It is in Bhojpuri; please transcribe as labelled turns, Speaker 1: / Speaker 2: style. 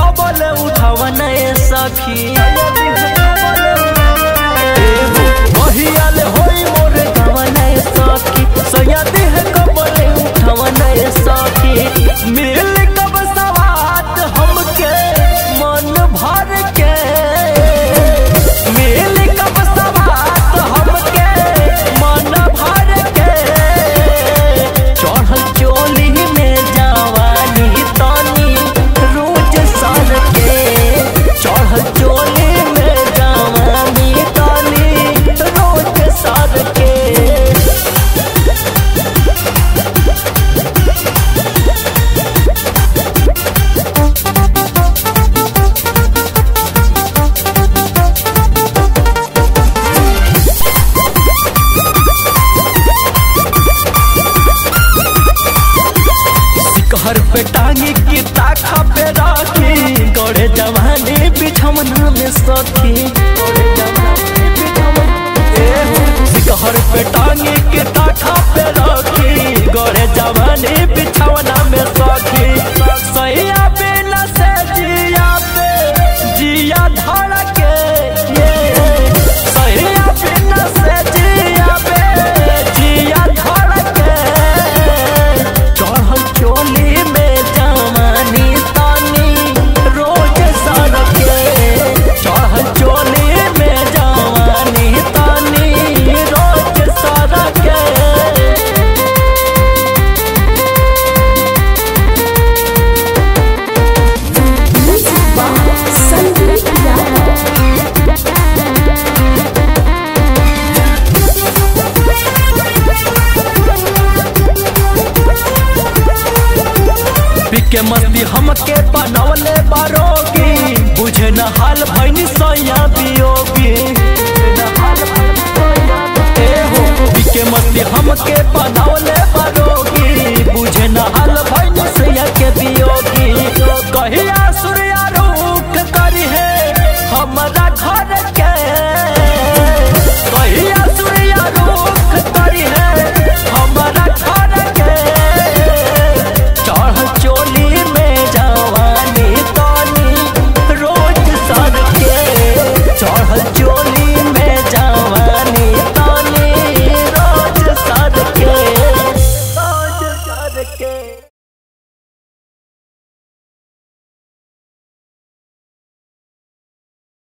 Speaker 1: कबल उठावन सखी बहियाल होई मोर गवन सखी सैया देह कबल उठावन सखी मिल कब सवात हमके मन भर के मिल कब सवात हमके मन भर के चढ़ल चोली में जवानी तनी रोज सर के चढ़ल चोली में जवानी तनी रोज सर के घर पे टांगी की ताखा पे राखी गड़े जवानी बिछमना में सखी घर पे टांगी की ताखा पे राखी गड़े जवानी बिछमना में सखी सैया बिना से जिया पे जिया धड़ के ये सैया बिना से जिया पे जिया धड़ के चढ़ल चोली में जवानी तानी रोज सड़के चढ़ल चोली में जवानी तानी रोज सड़के
Speaker 2: संदीप यादव
Speaker 1: पिके मस्ती हमके बनवले बारोगी बुझे न हाल भैनी सैया बियोगी ए हो पिके मस्ती हमके बनवले